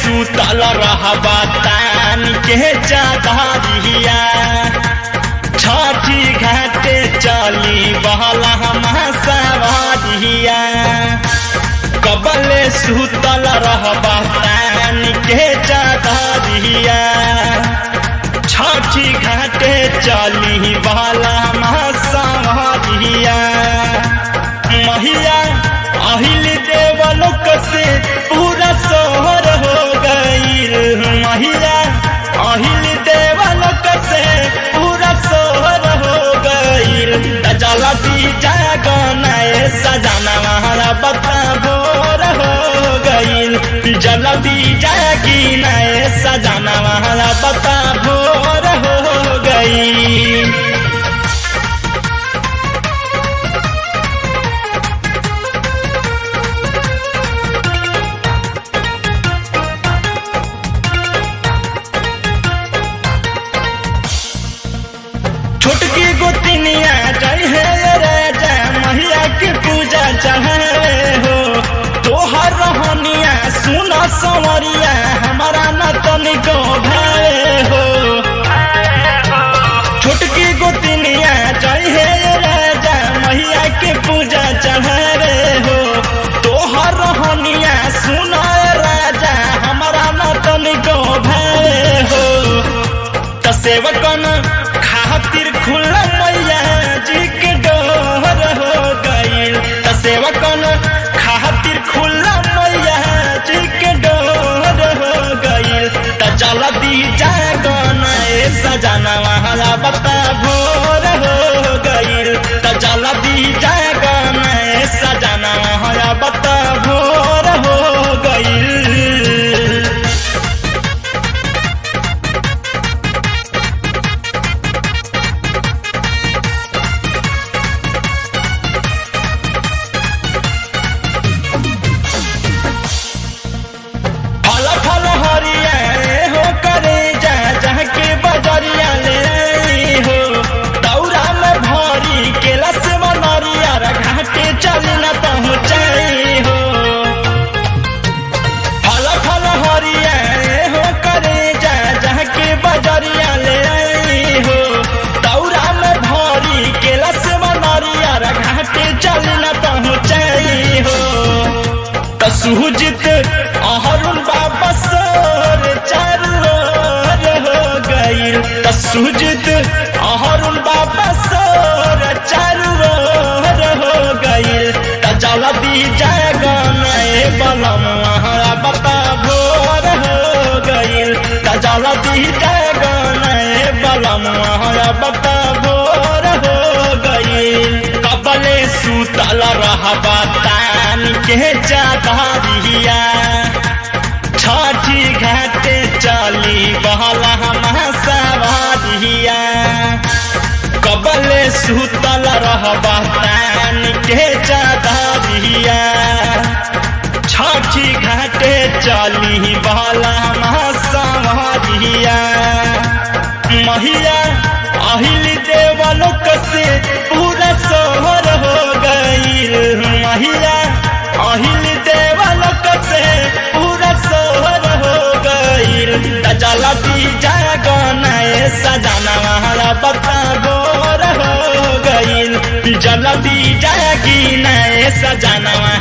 सुतल रहबा तान के चादरिया छठी घाटे चली बहला सवारिया कबले सुतल रहबा तान के चादरिया छठी घाटे चली बहला सवारिया महिया अहिल देवलोक से पूरा सोहर हो गईल महिया अहिल देवलोक से पूरा सोहर हो गईल जलती जागनाए सजाना हमारा बता भोर हो गईल जलती जागी नए सजाना हमारा बता भोर हो गईल छोटकी गोतिनिया जय हे राजा मैया के पूजा चढ़ावे हो तोहर रहनिया सुन संवरिया हमारा न तनिको भावे हो छोटकी गोतिनिया जय हे राजा मैया के पूजा चढ़ावे हो तोहर रहनिया सुन राजा हमारा न तनिको भावे हो त सेवकन खातिर खुला मैया जी के डोर हो गईल त सेवकन खातिर खुला मैया जी के डोर हो गईल त जल्दी जागन ए सजाना वाला बता भोर हो गईल त जल्दी जागन ए सजाना वाला बता भोर हो गईल फल फल हरिया हो करे जा जहाँ के बजरिया ले आई हो दौरा में भरी केला से बनरिया घाटे चल न पहुँचाई हो फल फल हरिया हो करे जा जहाँ के बजरिया ले आई हो दौरा में भरी केला से बनरिया घाटे चल न पहुँचाई हो त सुजित अहरुण बाबा सर चारू ओर हो गईल त सुजित अहरुण बाबा सर चारू ओर हो गईल त जल्दी जागन ए बलम हमारा बता भोर हो गईल त जल्दी जागन ए बलम हमारा बता भोर हो गईल कबले सुतल रहबा तान के चादरिया छठी घाटे चली बहला सवारिया कबले सुतल रहबा तान के चादरिया छठी घाटे चली बहला सवारिया महिया अहिल देवलोक से पूरा सोहर हो गईल महिया अहिल देवलोक से पूरा सोहर हो गईल जलती जागनाए सजाना हमारा बता गोर हो गईल जल्दी जागी नए सजाना